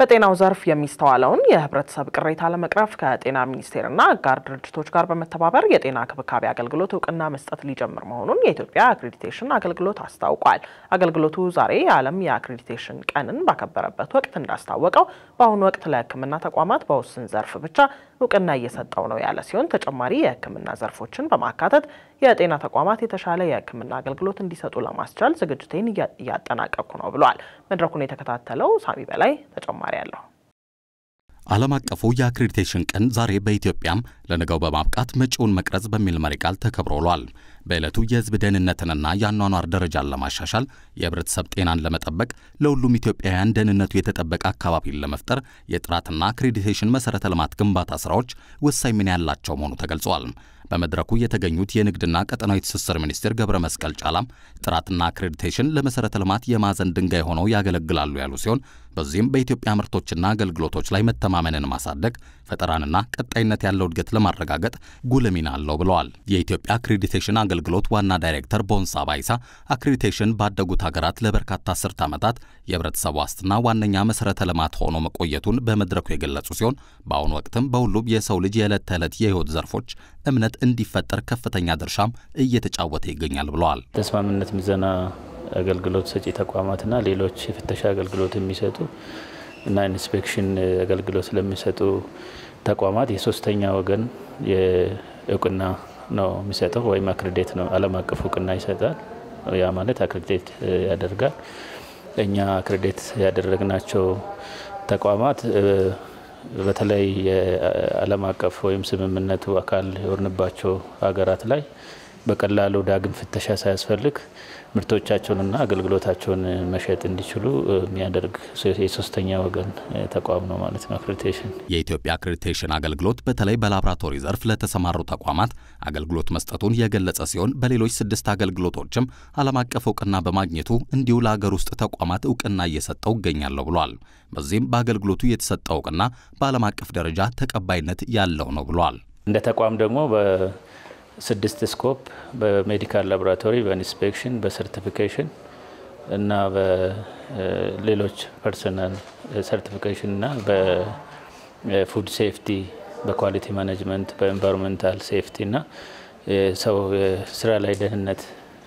በጤናው ዘርፍ የሚስተዋለውን የህብረተሰብ ቅሬታ ለመቅረፍ ከጤና ሚኒስቴርና አጋር ድርጅቶች ጋር በመተባበር የጤና ክብካቤ አገልግሎት እውቅና መስጠት ሊጀምር መሆኑን የኢትዮጵያ አክሬዲቴሽን አገልግሎት አስታውቋል። አገልግሎቱ ዛሬ የዓለም የአክሬዲቴሽን ቀንን ባከበረበት ወቅት እንዳስታወቀው በአሁኑ ወቅት ለሕክምና ተቋማት በውስን ዘርፍ ብቻ እውቅና እየሰጠው ነው ያለ ሲሆን ተጨማሪ የሕክምና ዘርፎችን በማካተት የጤና ተቋማት የተሻለ የሕክምና አገልግሎት እንዲሰጡ ለማስቻል ዝግጅቴን እያጠናቀቅኩ ነው ብሏል። መድረኩን የተከታተለው ሳሚ በላይ ተጨማሪ አለው። ዓለም አቀፉ የአክሬዲቴሽን ቀን ዛሬ በኢትዮጵያም ለነገው በማብቃት መጪውን መቅረጽ በሚል መሪ ቃል ተከብሮ ውሏል። በዕለቱ የህዝብ ደህንነትንና የአኗኗር ደረጃን ለማሻሻል የህብረተሰብ ጤናን ለመጠበቅ ለሁሉም ኢትዮጵያውያን ደህንነቱ የተጠበቀ አካባቢን ለመፍጠር የጥራትና አክሬዲቴሽን መሠረተ ልማት ግንባታ ሥራዎች ወሳኝ ሚና ያላቸው መሆኑ ተገልጿል። በመድረኩ የተገኙት የንግድና ቀጠናዊ ትስስር ሚኒስቴር ገብረ መስቀል ጫላም ጥራትና አክሬዲቴሽን ለመሠረተ ልማት የማዕዘን ድንጋይ ሆነው ያገለግላሉ ያሉ ሲሆን በዚህም በኢትዮጵያ ምርቶችና አገልግሎቶች ላይ መተማመንን ማሳደግ፣ ፈጠራንና ቀጣይነት ያለው እድገት ለማረጋገጥ ጉልህ ሚና አለው ብለዋል። የኢትዮጵያ አክሬዲቴሽን አገልግሎት ዋና ዳይሬክተር ቦንሳ ባይሳ አክሬዲቴሽን ባደጉት ሀገራት ለበርካታ አስርት ዓመታት የህብረተሰብ ዋስትና ዋነኛ መሠረተ ልማት ሆኖ መቆየቱን በመድረኩ የገለጹ ሲሆን በአሁኑ ወቅትም በሁሉም የሰው ልጅ የዕለት ተዕለት የህይወት ዘርፎች እምነት እንዲፈጠር ከፍተኛ ድርሻም እየተጫወተ ይገኛል ብለዋል። ተስማሚነት ምዘና አገልግሎት ሰጪ ተቋማትና ሌሎች የፍተሻ አገልግሎት የሚሰጡ እና ኢንስፔክሽን አገልግሎት ስለሚሰጡ ተቋማት የሶስተኛ ወገን እውቅና ነው የሚሰጠው ወይም አክሬዴት ነው ዓለም አቀፍ እውቅና ይሰጣል። ያ ማለት አክሬዴት ያደርጋል። እኛ አክሬዴት ያደረግናቸው ተቋማት በተለይ የዓለም አቀፍ ወይም ስምምነቱ አካል የሆንባቸው ሀገራት ላይ በቀላሉ ዳግም ፍተሻ ሳያስፈልግ ምርቶቻቸውንና አገልግሎታቸውን መሸጥ እንዲችሉ የሚያደርግ የሶስተኛ ወገን ተቋም ነው ማለት ነው አክሬዲቴሽን። የኢትዮጵያ አክሬዲቴሽን አገልግሎት በተለይ በላቦራቶሪ ዘርፍ ለተሰማሩ ተቋማት አገልግሎት መስጠቱን የገለጸ ሲሆን በሌሎች ስድስት አገልግሎቶችም ዓለም አቀፍ እውቅና በማግኘቱ እንዲሁ ለሀገር ውስጥ ተቋማት እውቅና እየሰጠው ይገኛለሁ ብሏል። በዚህም በአገልግሎቱ የተሰጠው እውቅና በዓለም አቀፍ ደረጃ ተቀባይነት ያለው ነው ብሏል። እንደ ተቋም ደግሞ ስድስት ስኮፕ በሜዲካል ላቦራቶሪ፣ በኢንስፔክሽን፣ በሰርቲፊኬሽን እና በሌሎች ፐርሰናል ሰርቲፊኬሽን እና በፉድ ሴፍቲ፣ በኳሊቲ ማኔጅመንት፣ በኤንቫይሮንሜንታል ሴፍቲ እና ሰው ስራ ላይ ደህንነት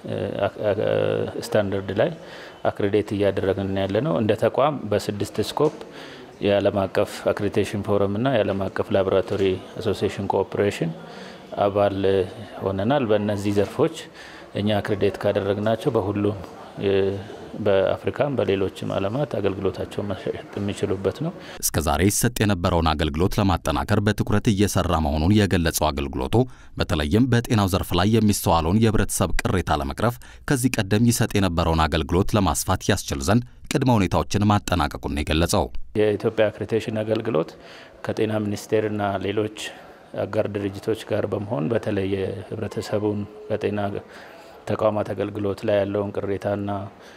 ስታንዳርድ ላይ አክሬዴት እያደረግን ያለ ነው። እንደ ተቋም በስድስት ስኮፕ የዓለም አቀፍ አክሬዲቴሽን ፎረም እና የዓለም አቀፍ ላቦራቶሪ አሶሲዬሽን ኮኦፕሬሽን አባል ሆነናል። በእነዚህ ዘርፎች እኛ አክሬዴት ካደረግናቸው በሁሉም በአፍሪካም በሌሎችም ዓለማት አገልግሎታቸውን መሸጥ የሚችሉበት ነው። እስከ ዛሬ ይሰጥ የነበረውን አገልግሎት ለማጠናከር በትኩረት እየሰራ መሆኑን የገለጸው አገልግሎቱ በተለይም በጤናው ዘርፍ ላይ የሚስተዋለውን የህብረተሰብ ቅሬታ ለመቅረፍ ከዚህ ቀደም ይሰጥ የነበረውን አገልግሎት ለማስፋት ያስችል ዘንድ ቅድመ ሁኔታዎችን ማጠናቀቁን የገለጸው የኢትዮጵያ አክሬዲቴሽን አገልግሎት ከጤና ሚኒስቴርና ሌሎች አጋር ድርጅቶች ጋር በመሆን በተለይ የህብረተሰቡን በጤና ተቋማት አገልግሎት ላይ ያለውን ቅሬታና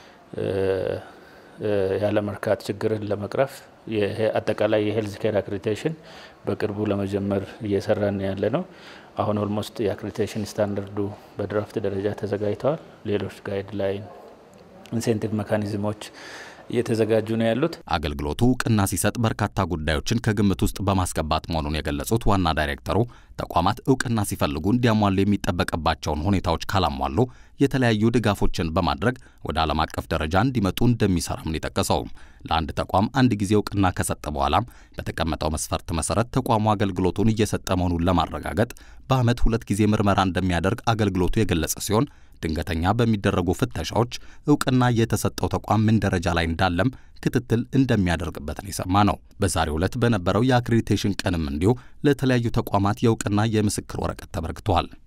ያለመርካት ችግርን ለመቅረፍ አጠቃላይ የሄልዝ ኬር አክሬዲቴሽን በቅርቡ ለመጀመር እየሰራን ያለ ነው። አሁን ኦልሞስት የአክሬዲቴሽን ስታንዳርዱ በድራፍት ደረጃ ተዘጋጅተዋል። ሌሎች ጋይድ ላይን ኢንሴንቲቭ ሜካኒዝሞች እየተዘጋጁ ነው ያሉት። አገልግሎቱ እውቅና ሲሰጥ በርካታ ጉዳዮችን ከግምት ውስጥ በማስገባት መሆኑን የገለጹት ዋና ዳይሬክተሩ ተቋማት እውቅና ሲፈልጉ እንዲያሟሉ የሚጠበቅባቸውን ሁኔታዎች ካላሟሉ የተለያዩ ድጋፎችን በማድረግ ወደ ዓለም አቀፍ ደረጃ እንዲመጡ እንደሚሰራም ነው የጠቀሰው። ለአንድ ተቋም አንድ ጊዜ እውቅና ከሰጠ በኋላም በተቀመጠው መስፈርት መሰረት ተቋሙ አገልግሎቱን እየሰጠ መሆኑን ለማረጋገጥ በዓመት ሁለት ጊዜ ምርመራ እንደሚያደርግ አገልግሎቱ የገለጸ ሲሆን ድንገተኛ በሚደረጉ ፍተሻዎች እውቅና የተሰጠው ተቋም ምን ደረጃ ላይ እንዳለም ክትትል እንደሚያደርግበት ነው የሰማ ነው። በዛሬው ዕለት በነበረው የአክሬዲቴሽን ቀንም እንዲሁ ለተለያዩ ተቋማት የእውቅና የምስክር ወረቀት ተበርክቷል።